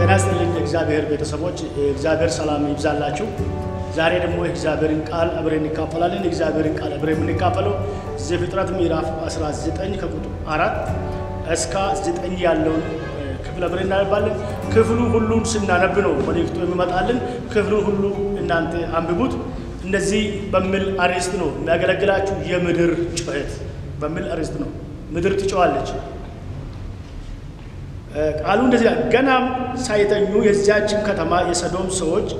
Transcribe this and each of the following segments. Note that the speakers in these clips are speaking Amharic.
ጤና ይስጥልኝ የእግዚአብሔር ቤተሰቦች፣ የእግዚአብሔር ሰላም ይብዛላችሁ። ዛሬ ደግሞ የእግዚአብሔርን ቃል አብረን እንካፈላለን። የእግዚአብሔርን ቃል አብረን የምንካፈለው ዘፍጥረት ምዕራፍ 19 ከቁጥር አራት እስከ 9 ያለውን ክፍል አብረን እናነባለን። ክፍሉ ሁሉን ስናነብ ነው መልእክቱ የሚመጣልን። ክፍሉን ሁሉ እናንተ አንብቡት። እንደዚህ በሚል አርዕስት ነው የሚያገለግላችሁ። የምድር ጩኸት በሚል አርዕስት ነው። ምድር ትጮኻለች። ቃሉ እንደዚህ ገናም ሳይተኙ የዚያችን ከተማ የሰዶም ሰዎች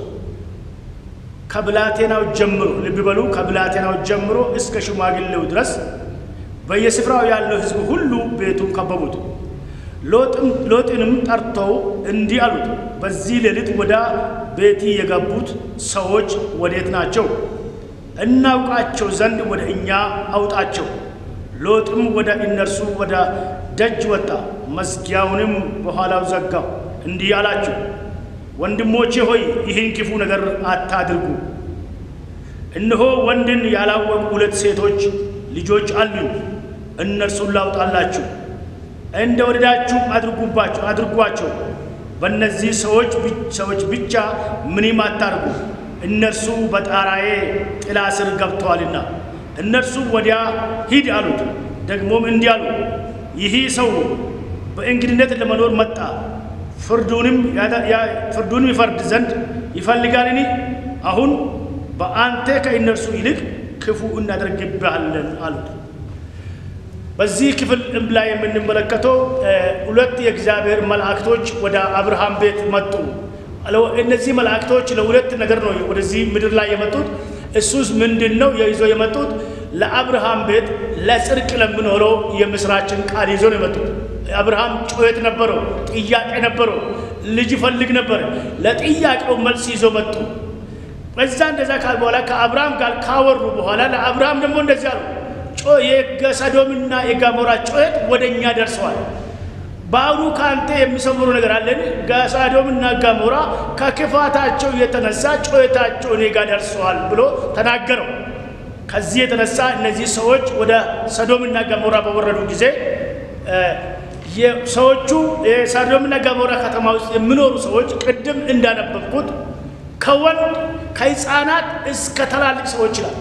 ከብላቴናው ጀምሮ ልብ በሉ፣ ከብላቴናው ጀምሮ እስከ ሽማግሌው ድረስ በየስፍራው ያለው ሕዝብ ሁሉ ቤቱን ከበቡት። ሎጥንም ጠርተው እንዲህ አሉት፣ በዚህ ሌሊት ወደ ቤቲ የገቡት ሰዎች ወዴት ናቸው? እናውቃቸው ዘንድ ወደ እኛ አውጣቸው። ሎጥም ወደ እነርሱ ወደ ደጅ ወጣ፣ መዝጊያውንም በኋላው ዘጋው። እንዲህ አላቸው፣ ወንድሞቼ ሆይ ይህን ክፉ ነገር አታድርጉ። እነሆ ወንድን ያላወቁ ሁለት ሴቶች ልጆች አሉኝ። እነርሱን ላውጣላችሁ፣ እንደ ወደዳችሁ አድርጉባቸው አድርጓቸው። በእነዚህ ሰዎች ሰዎች ብቻ ምንም አታርጉ፣ እነርሱ በጣራዬ ጥላ ስር ገብተዋልና። እነርሱ ወዲያ ሂድ አሉት። ደግሞም እንዲህ አሉ፣ ይህ ሰው በእንግድነት ለመኖር መጣ፣ ፍርዱንም ፍርዱንም ይፈርድ ዘንድ ይፈልጋልን? አሁን በአንተ ከእነርሱ ይልቅ ክፉ እናደርግብሃለን አሉት። በዚህ ክፍል ላይ የምንመለከተው ሁለት የእግዚአብሔር መላእክቶች ወደ አብርሃም ቤት መጡ። እነዚህ መላእክቶች ለሁለት ነገር ነው ወደዚህ ምድር ላይ የመጡት። እሱስ ምንድን ነው ይዞ የመጡት? ለአብርሃም ቤት ለጽድቅ ለምኖረው የምስራችን ቃል ይዞ ነው የመጡት። አብርሃም ጩኸት ነበረው፣ ጥያቄ ነበረው፣ ልጅ ይፈልግ ነበር። ለጥያቄው መልስ ይዞ መጡ። በዛ እንደዛ ካል በኋላ ከአብርሃም ጋር ካወሩ በኋላ ለአብርሃም ደግሞ እንደዚህ አሉ፣ የሰዶምና የጋሞራ ጩኸት ወደ እኛ ደርሰዋል። በአሁኑ ከአንተ የሚሰምሩ ነገር አለን። ሰዶምና ገሞራ ከክፋታቸው የተነሳ ጩኸታቸው እኔ ጋር ደርሰዋል ብሎ ተናገረው። ከዚህ የተነሳ እነዚህ ሰዎች ወደ ሰዶምና ገሞራ በወረዱ ጊዜ ሰዎቹ የሰዶምና ገሞራ ከተማ ውስጥ የሚኖሩ ሰዎች ቅድም እንዳነበብኩት ከወንድ ከሕፃናት እስከ ትላልቅ ሰዎች ይላል።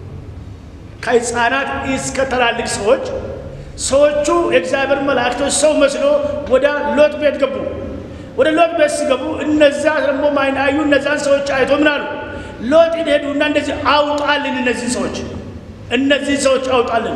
ከሕፃናት እስከ ትላልቅ ሰዎች ሰዎቹ የእግዚአብሔር መላእክቶች ሰው መስሎ ወደ ሎጥ ቤት ገቡ። ወደ ሎጥ ቤት ሲገቡ እነዛ ደግሞ ማይን አዩ። እነዛን ሰዎች አይቶ ምን አሉ? ሎጥን ሄዱና እንደዚህ አውጣልን፣ እነዚህ ሰዎች እነዚህ ሰዎች አውጣልን፣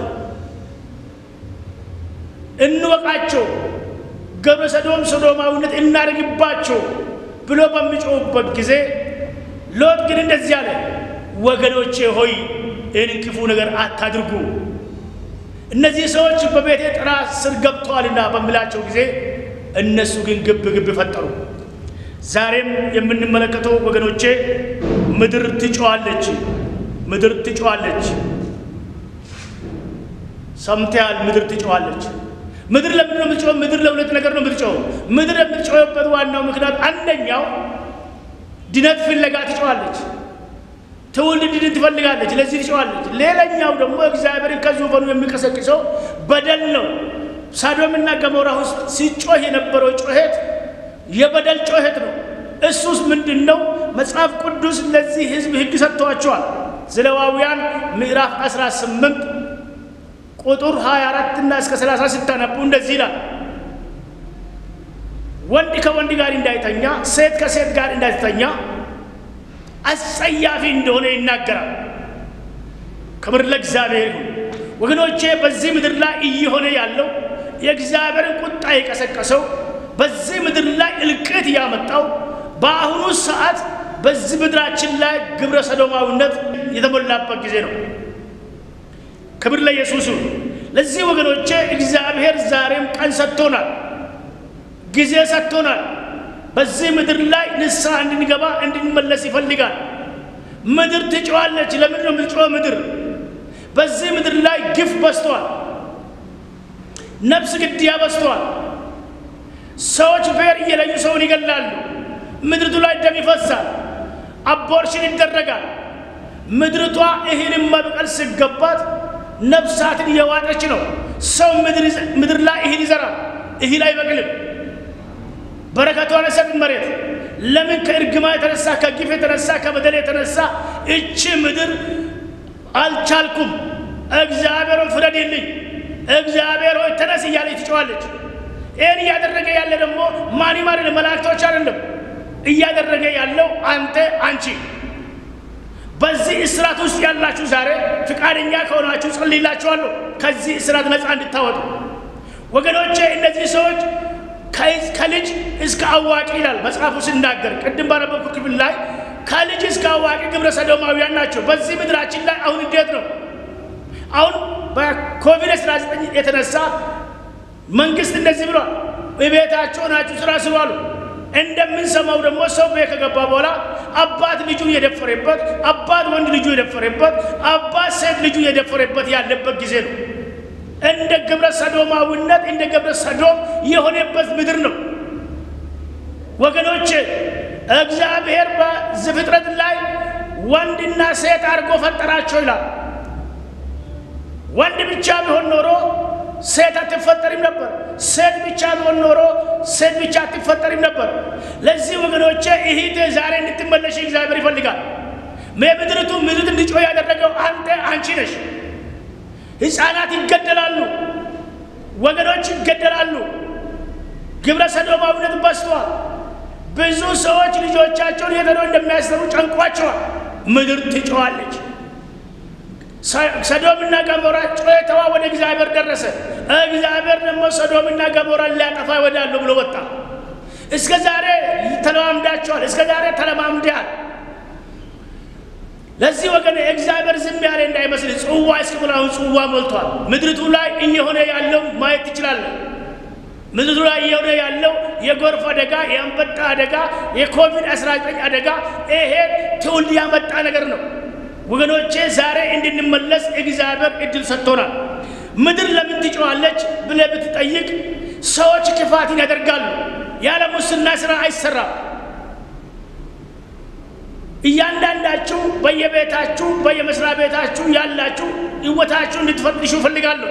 እንወቃቸው፣ ግብረ ሰዶም ሶዶማዊነት እናደርግባቸው ብሎ በሚጮሁበት ጊዜ ሎጥ ግን እንደዚህ አለ፣ ወገኖቼ ሆይ ይህንን ክፉ ነገር አታድርጉ እነዚህ ሰዎች በቤቴ ጥላ ስር ገብተዋልና በሚላቸው ጊዜ እነሱ ግን ግብ ግብ ፈጠሩ። ዛሬም የምንመለከተው ወገኖቼ ምድር ትጮኻለች፣ ምድር ትጮኻለች። ሰምተያል? ምድር ትጮኻለች። ምድር ለምንድን ነው የምትጮኸው? ምድር ለሁለት ነገር ነው የምትጮኸው። ምድር የምትጮኸበት ዋናው ምክንያት አንደኛው ድነት ፍለጋ ትጮኻለች። ትውልድ ድን ትፈልጋለች። ለዚህ ትጮኻለች። ሌላኛው ደግሞ እግዚአብሔርን ከዙፋኑ የሚቀሰቅሰው በደል ነው። ሳዶምና ገሞራ ውስጥ ሲጮህ የነበረው ጩኸት የበደል ጩኸት ነው። እሱስ ምንድን ነው? መጽሐፍ ቅዱስ ለዚህ ሕዝብ ሕግ ሰጥተዋቸዋል። ዘሌዋውያን ምዕራፍ 18 ቁጥር 24 እና እስከ 30 ስታነቡ እንደዚህ ይላል ወንድ ከወንድ ጋር እንዳይተኛ፣ ሴት ከሴት ጋር እንዳይተኛ አስጸያፊ እንደሆነ ይናገራል። ክብር ለእግዚአብሔር ይሁን። ወገኖቼ በዚህ ምድር ላይ እየሆነ ያለው የእግዚአብሔርን ቁጣ የቀሰቀሰው በዚህ ምድር ላይ እልቅት ያመጣው በአሁኑ ሰዓት በዚህ ምድራችን ላይ ግብረ ሰዶማዊነት የተሞላበት ጊዜ ነው። ክብር ለኢየሱስ ይሁን። ለዚህ ወገኖቼ እግዚአብሔር ዛሬም ቀን ሰጥቶናል፣ ጊዜ ሰጥቶናል። በዚህ ምድር ላይ ንስሐ እንድንገባ እንድንመለስ ይፈልጋል። ምድር ትጮኻለች። ለምንድን ነው የምትጮኸው? ምድር በዚህ ምድር ላይ ግፍ በዝተዋል። ነፍስ ግድያ በዝተዋል። ሰዎች ብሔር እየለዩ ሰውን ይገላሉ። ምድርቱ ላይ ደም ይፈሳል። አቦርሽን ይደረጋል። ምድርቷ እህልን መብቀል ሲገባት ነፍሳትን እየዋጠች ነው። ሰው ምድር ላይ እህል ይዘራል፣ እህል አይበቅልም። በረከቷን ሰጥን መሬት ለምን ከእርግማ የተነሳ ከግፍ የተነሳ ከበደል የተነሳ እቺ ምድር አልቻልኩም፣ እግዚአብሔር ሆይ ፍረድልኝ፣ እግዚአብሔር ሆይ ተነስ እያለች ትጮዋለች። ይህን እያደረገ ያለ ደግሞ ማን ማን መላእክቶች አይደለም እያደረገ ያለው አንተ አንቺ በዚህ እስራት ውስጥ ያላችሁ ዛሬ ፍቃደኛ ከሆናችሁ ጸልይላችኋለሁ፣ ከዚህ እስራት ነፃ እንድታወጡ ወገኖቼ። እነዚህ ሰዎች ከልጅ እስከ አዋቂ ይላል መጽሐፉ ሲናገር፣ ቅድም ባነበብኩ ክፍል ላይ ከልጅ እስከ አዋቂ ግብረ ሰዶማውያን ናቸው። በዚህ ምድራችን ላይ አሁን እንዴት ነው? አሁን በኮቪድ-19 የተነሳ መንግስት እንደዚህ ብሏል፣ ቤታቸው ናችሁ ስራ ስሩ አሉ። እንደምንሰማው ደግሞ ሰው ቤት ከገባ በኋላ አባት ልጁን የደፈረበት፣ አባት ወንድ ልጁ የደፈረበት፣ አባት ሴት ልጁ የደፈረበት ያለበት ጊዜ ነው። እንደ ግብረ ሰዶማዊነት እንደ ግብረ ሰዶም የሆነበት ምድር ነው ወገኖች። እግዚአብሔር በዘፍጥረት ላይ ወንድና ሴት አድርጎ ፈጠራቸው ይላል። ወንድ ብቻ ቢሆን ኖሮ ሴት አትፈጠሪም ነበር። ሴት ብቻ ቢሆን ኖሮ ሴት ብቻ አትፈጠሪም ነበር። ለዚህ ወገኖቼ እህቴ ዛሬ እንድትመለሽ እግዚአብሔር ይፈልጋል። የምድርቱ ምድር እንዲጮህ ያደረገው አንተ አንቺ ነሽ። ሕፃናት ይገደላሉ፣ ወገኖች ይገደላሉ። ግብረ ሰዶማዊነት በዝቷል። ብዙ ሰዎች ልጆቻቸውን የት ሄደው እንደሚያሰሩ ጨንቋቸዋል። ምድር ትጮኻለች። ሰዶምና ገሞራ ጩኸተዋ ወደ እግዚአብሔር ደረሰ። እግዚአብሔር ደግሞ ሰዶምና ገሞራን ሊያጠፋ ወዳለሁ ብሎ ወጣ። እስከ ዛሬ ተለማምዳቸዋል። እስከ ዛሬ ተለማምደሃል። ለዚህ ወገን እግዚአብሔር ዝም ያለ እንዳይመስል ጽዋ እስኪሞላ አሁን ጽዋ ሞልቷል። ምድሪቱ ላይ እየሆነ ያለው ማየት ትችላለን። ምድሪቱ ላይ እየሆነ ያለው የጎርፍ አደጋ፣ የአንበጣ አደጋ፣ የኮቪድ-19 አደጋ ይሄ ትውልድ ያመጣ ነገር ነው። ወገኖቼ ዛሬ እንድንመለስ እግዚአብሔር እድል ሰጥቶናል። ምድር ለምን ትጮኻለች ብለህ ብትጠይቅ ሰዎች ክፋትን ያደርጋሉ። ያለ ሙስና ስራ አይሰራም። እያንዳንዳችሁ በየቤታችሁ በየመስሪያ ቤታችሁ ያላችሁ ሕይወታችሁ እንድትፈትሹ እፈልጋለሁ።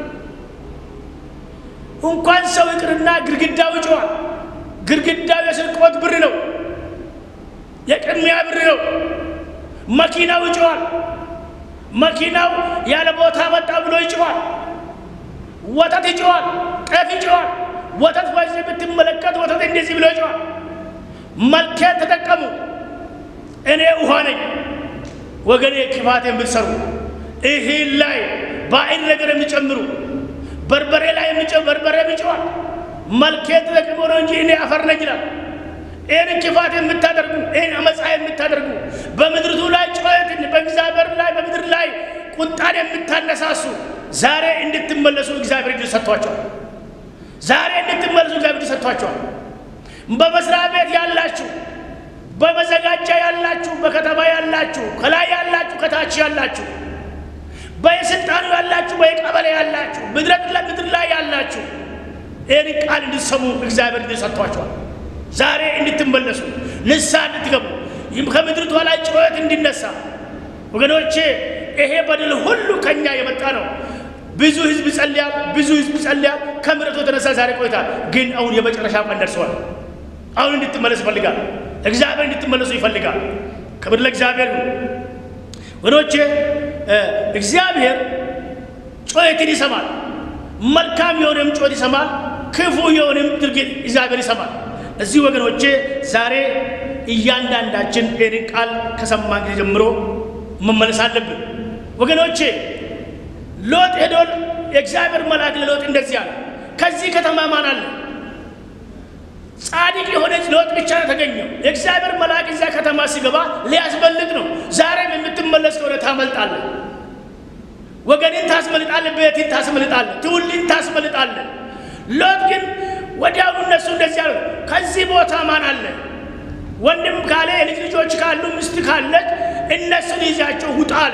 እንኳን ሰው ይቅርና ግድግዳው ይጮኻል። ግድግዳው የስርቆት ብር ነው፣ የቅሚያ ብር ነው። መኪናው ይጮኻል። መኪናው ያለ ቦታ መጣ ብሎ ይጮኻል። ወተት ይጮኻል። ጤፍ ይጮኻል። ወተት በዚህ ብትመለከት ወተት እንደዚህ ብሎ ይጮኻል። መልኬት ተጠቀሙ። እኔ ውሃ ነኝ። ወገኔ ክፋት የምትሰሩ እህል ላይ ባዕድ ነገር የሚጨምሩ በርበሬ ላይ የሚጨምሩ በርበሬ ይጮኻል። መልኬት ተጠቅሞ ነው እንጂ እኔ አፈር ነኝ ይላል። ይህን ክፋት የምታደርጉ ይህን አመፃ የምታደርጉ በምድርቱ ላይ ጩኸትን በእግዚአብሔር ላይ በምድር ላይ ቁጣን የምታነሳሱ ዛሬ እንድትመለሱ እግዚአብሔር ዕድል ሰጥቷቸዋል። ዛሬ እንድትመለሱ እግዚአብሔር ዕድል ሰጥቷቸዋል። በመስሪያ ቤት ያላችሁ፣ በመዘጋጃ ያላችሁ፣ በከተማ ያላችሁ፣ ከላይ ያላችሁ፣ ከታች ያላችሁ፣ በየስልጣኑ ያላችሁ፣ በየቀበሌ ያላችሁ፣ ምድር ላይ ያላችሁ ይህን ቃል እንድትሰሙ እግዚአብሔር ዕድል ሰጥቷቸዋል። ዛሬ እንድትመለሱ ንስሐ እንድትገቡ ከምድርቷ ላይ ጩኸት እንዲነሳ ወገኖቼ፣ ይሄ በደል ሁሉ ከኛ የመጣ ነው። ብዙ ህዝብ ጸልያል፣ ብዙ ህዝብ ጸልያል። ከምሕረቱ የተነሳ ዛሬ ቆይታል። ግን አሁን የመጨረሻ ቀን ደርሰዋል። አሁን እንድትመለስ ይፈልጋል። እግዚአብሔር እንድትመለሱ ይፈልጋል። ክብር ለእግዚአብሔር ነው። ወገኖቼ እግዚአብሔር ጩኸትን ይሰማል። መልካም የሆነም ጩኸት ይሰማል። ክፉ የሆነም ድርጊት እግዚአብሔር ይሰማል። እዚህ ወገኖቼ ዛሬ እያንዳንዳችን ይህንን ቃል ከሰማን ጊዜ ጀምሮ መመለስ አለብን። ወገኖቼ ሎጥ ሄዶ የእግዚአብሔር መልአክ ለሎጥ እንደዚህ አለ፣ ከዚህ ከተማ ማን አለ? ጻድቅ የሆነች ሎጥ ብቻ ነው የተገኘው። የእግዚአብሔር መልአክ እዚያ ከተማ ሲገባ ሊያስመልጥ ነው። ዛሬም የምትመለስ ከሆነ ታመልጣለህ። ወገንን ታስመልጣለህ፣ ቤትን ታስመልጣለህ፣ ትውልድን ታስመልጣለህ። ሎጥ ግን ወዲያውኑ እነሱ እንደዚህ አሉ፣ ከዚህ ቦታ ማን አለ? ወንድም ካለ የልጅ ልጆች ካሉ ሚስት ካለች እነሱን ይዛቸው ውጣ አለ።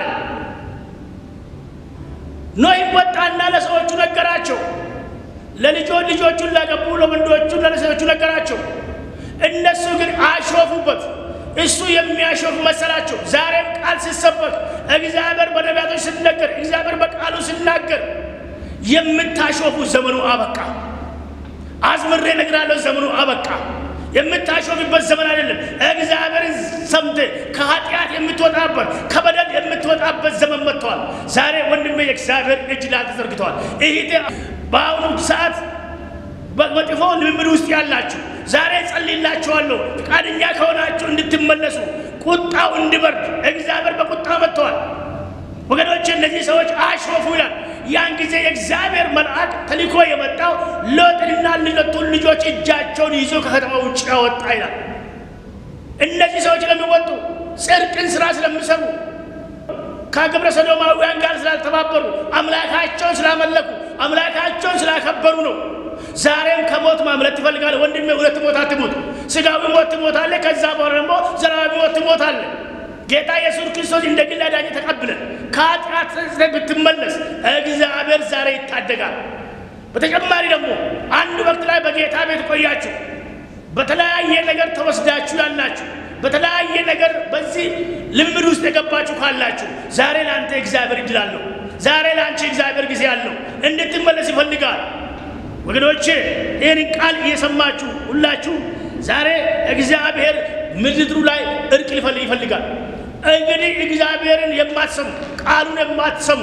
ኖህም ወጣና ለሰዎቹ ነገራቸው። ለልጆች ልጆቹን ላገቡ ለወንዶቹ ለሴቶቹ ነገራቸው። እነሱ ግን አሾፉበት። እሱ የሚያሾፍ መሰላቸው። ዛሬም ቃል ሲሰበክ እግዚአብሔር በነቢያቶች ሲነገር እግዚአብሔር በቃሉ ሲናገር የምታሾፉ ዘመኑ አበቃ። አዝምሬ እነግራለሁ፣ ዘመኑ አበቃ። የምታሾፍበት ዘመን አይደለም። እግዚአብሔርን ሰምተህ ከኃጢአት የምትወጣበት ከበደል የምትወጣበት ዘመን መጥተዋል። ዛሬ ወንድሜ የእግዚአብሔር እጅ ላይ ተዘርግተዋል። ይሄ በአሁኑ ሰዓት በመጥፎ ልምምድ ውስጥ ያላችሁ ዛሬ ጸልይላችኋለሁ። ፈቃደኛ ከሆናችሁ እንድትመለሱ ቁጣው እንዲበርድ እግዚአብሔር በቁጣ መጥተዋል። ወገኖች እነዚህ ሰዎች አሾፉ ይላል። ያን ጊዜ የእግዚአብሔር መልአክ ተልኮ የመጣው ሎጥንና ሁለቱን ልጆች እጃቸውን ይዞ ከከተማ ውጭ ያወጣ ይላል። እነዚህ ሰዎች ለሚወጡ ጽድቅን ስራ ስለሚሰሩ ከግብረ ሰዶማውያን ጋር ስላልተባበሩ አምላካቸውን ስላመለኩ አምላካቸውን ስላከበሩ ነው። ዛሬም ከሞት ማምለጥ ትፈልጋለህ ወንድሜ? ሁለት ሞት አትሞት። ስጋዊ ሞት ትሞታለህ። ከዛ በኋላ ደግሞ ዘላለማዊ ሞት ትሞታለህ። ጌታ ኢየሱስ ክርስቶስ እንደ ግል አዳኝ ተቀብለን ከኃጢአት ብትመለስ እግዚአብሔር ዛሬ ይታደጋል። በተጨማሪ ደግሞ አንድ ወቅት ላይ በጌታ ቤት ቆያችሁ፣ በተለያየ ነገር ተወስዳችሁ ያላችሁ፣ በተለያየ ነገር በዚህ ልምድ ውስጥ የገባችሁ ካላችሁ ዛሬ ለአንተ እግዚአብሔር እድል አለው። ዛሬ ለአንቺ እግዚአብሔር ጊዜ አለው። እንድትመለስ ይፈልጋል። ወገኖቼ ይህን ቃል እየሰማችሁ ሁላችሁ ዛሬ እግዚአብሔር ምድሩ ላይ እርቅ ሊፈልግ ይፈልጋል። እንግዲህ እግዚአብሔርን የማትሰሙ ቃሉን የማትሰሙ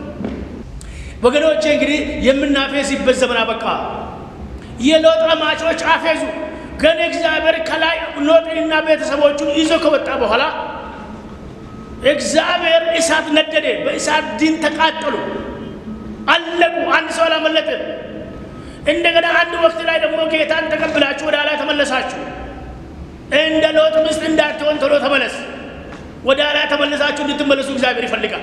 ወገኖቼ እንግዲህ የምናፌዝበት ዘመን አበቃ። የሎጥ አማቾች አፌዙ። ግን እግዚአብሔር ከላይ ሎጥንና ቤተሰቦቹን ይዞ ከወጣ በኋላ እግዚአብሔር እሳት ነደደ። በእሳት ዲን ተቃጠሉ፣ አለቁ። አንድ ሰው አላመለጠም። እንደገና አንድ ወቅት ላይ ደግሞ ጌታን ተቀብላችሁ ወደ ኋላ ተመለሳችሁ። እንደ ሎጥ ሚስት እንዳትሆን ቶሎ ተመለስ። ወደ ኋላ ተመለሳችሁ እንድትመለሱ እግዚአብሔር ይፈልጋል።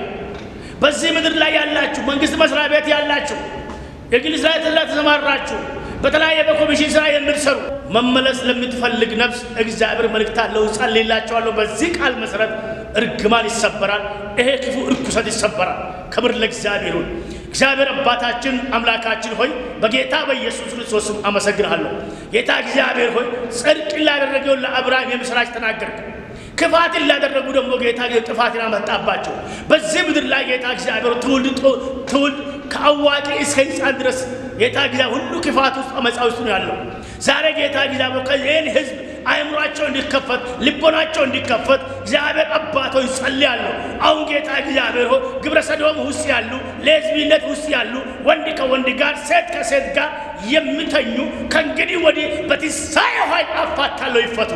በዚህ ምድር ላይ ያላችሁ መንግስት መስሪያ ቤት ያላችሁ የግል ስራ ላይ ተሰማራችሁ፣ በተለያየ በኮሚሽን ስራ የምትሰሩ መመለስ ለምትፈልግ ነፍስ እግዚአብሔር መልእክት አለው። ጸልይላችኋለሁ። በዚህ ቃል መሰረት እርግማን ይሰበራል። ይሄ ክፉ እርኩሰት ይሰበራል። ክብር ለእግዚአብሔር ይሁን። እግዚአብሔር አባታችን አምላካችን ሆይ በጌታ በኢየሱስ ክርስቶስም አመሰግንሃለሁ። ጌታ እግዚአብሔር ሆይ ጽድቅን ላደረገውን ለአብርሃም የምስራች ተናገርክ። ክፋትን ላደረጉ ደግሞ ጌታ ጥፋትን አመጣባቸው። በዚህ ምድር ላይ ጌታ እግዚአብሔር ትውልድ ትውልድ ከአዋቂ እስከ ሕፃን ድረስ ጌታ እግዚአብሔር ሁሉ ክፋት ውስጥ አመፃ ውስጥ ነው ያለው። ዛሬ ጌታ እግዚአብሔር ይህን ህዝብ አእምሯቸው እንዲከፈት ልቦናቸው እንዲከፈት እግዚአብሔር አባቶች ጸልያለሁ። አሁን ጌታ እግዚአብሔር ሆይ ግብረ ሰዶም ውስጥ ያሉ ሌዝቢነት ውስጥ ያሉ ወንድ ከወንድ ጋር ሴት ከሴት ጋር የሚተኙ ከእንግዲህ ወዲህ በትንሣኤ ኃይል አፋታለሁ፣ ይፈቱ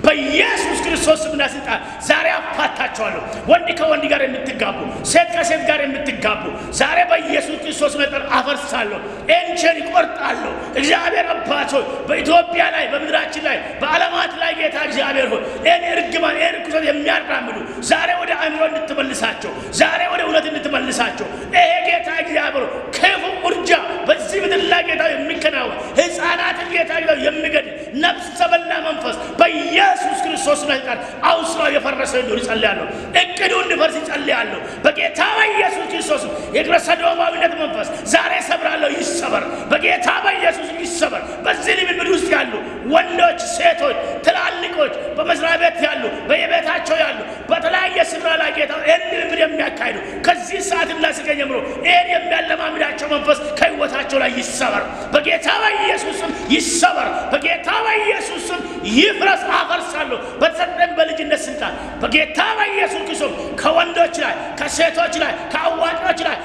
በኢየሱስ ክርስቶስ ስምና ስልጣን ዛሬ አፋታቸዋለሁ። ወንድ ከወንድ ጋር የምትጋቡ ሴት ከሴት ጋር የምትጋቡ ዛሬ በኢየሱስ ክርስቶስ መጠን አፈርሳለሁ፣ ኤንቸን ይቆርጣለሁ። እግዚአብሔር አባቶች በኢትዮጵያ ላይ በምድራችን ላይ በዓለማት ላይ ጌታ እግዚአብሔር ሆይ ይህን እርግማን ይህን ርኩሰት የሚያራምዱ ዛሬ ወደ አእምሮ እንድትመልሳቸው፣ ዛሬ ወደ እውነት እንድትመልሳቸው ይሄ ጌታ እግዚአብሔር ክፉ ውርጃ በዚህ ምድር ላይ ጌታ የሚከናወን ሕፃናትን ጌታ የሚገድል ነፍሰ በላ መንፈስ በኢየሱስ ክርስቶስ ላይ ቃል አውስራ የፈረሰ እንዲሆን ይጸልያለሁ። እቅዱ እንዲፈርስ ይጸልያለሁ። በጌታ በኢየሱስ ክርስቶስ የግብረ ሰዶማዊነት መንፈስ ዛሬ ሰብራለሁ፣ ይሰበር። በጌታ በኢየሱስ ይሰበር። በዚህ ልምምድ ውስጥ ያሉ ወንዶች፣ ሴቶች፣ ትላልቆች፣ በመስሪያ ቤት ያሉ፣ በየቤታቸው ያሉ፣ በተለያየ ስፍራ ላይ ጌታ ይህን ልምምድ የሚያካሂዱ ከዚህ ሰዓትና ስቀ ጀምሮ ይህን የሚያለማምዳቸው መንፈስ ከህይወታቸው ላይ ይሰበር። በጌታ በኢየሱስም ይሰበር። በጌታ በኢየሱስም ይፍረስ። አፈርሳለሁ በተሰጠን በልጅነት ስልጣን በጌታ በኢየሱስ ክርስቶስ ከወንዶች ላይ ከሴቶች ላይ ከአዋቂዎች ላይ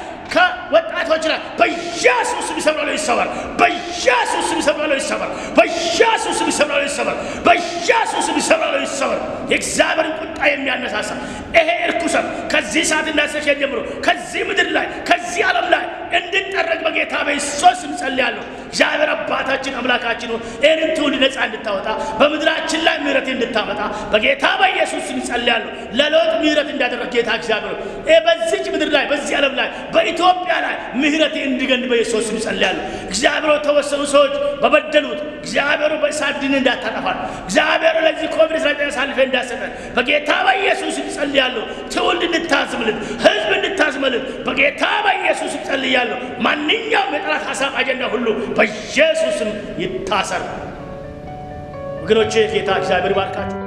ከወጣቶች ላይ በኢየሱስ ስም ይሰብራለሁ፣ ይሰበር። በኢየሱስ ስም ይሰብራለሁ፣ ይሰበር። በኢየሱስ ስም ይሰብራለሁ፣ ይሰበር። በኢየሱስ ስም ይሰብራለሁ፣ ይሰበር። የእግዚአብሔርን ቁጣ የሚያነሳሳ ይሄ እርኩሰት ከዚህ ሰዓትና ሰከንድ ጀምሮ ከዚህ ምድር ላይ ከዚህ ዓለም ላይ እንድጠረግ በጌታ በኢየሱስ ስም ጸልያለሁ። እግዚአብሔር አባታችን አምላካችን ሆይ ይህንን ትውልድ ነፃ እንድታወጣ በምድራችን ላይ ምሕረት እንድታመጣ በጌታ በኢየሱስ ስም ጸልያለሁ። ለሎጥ ምሕረት እንዳደረግ ጌታ እግዚአብሔር ሆይ በዚች ምድር ላይ በዚህ ዓለም ላይ በኢትዮጵያ ላይ ምሕረት እንዲገን በኢየሱስ ስም ጸልያለሁ። እግዚአብሔር ተወሰኑ ሰዎች በበደሉት እግዚአብሔሩ በእሳት ድን እንዳታጠፋል እግዚአብሔሩ ለዚህ ኮቪድ ስራ አሳልፌ እንዳሰጠን በጌታ በኢየሱስ ስም ጸልያለሁ። ትውልድ እንድታዝምልት ህዝብ እንድታዝመልት በጌታ በኢየሱስ ስም ጸልያለሁ። ማንኛውም የጠላት ሀሳብ አጀንዳ ሁሉ በኢየሱስም ይታሰር። ወገኖቼ ጌታ እግዚአብሔር ባርካችሁ።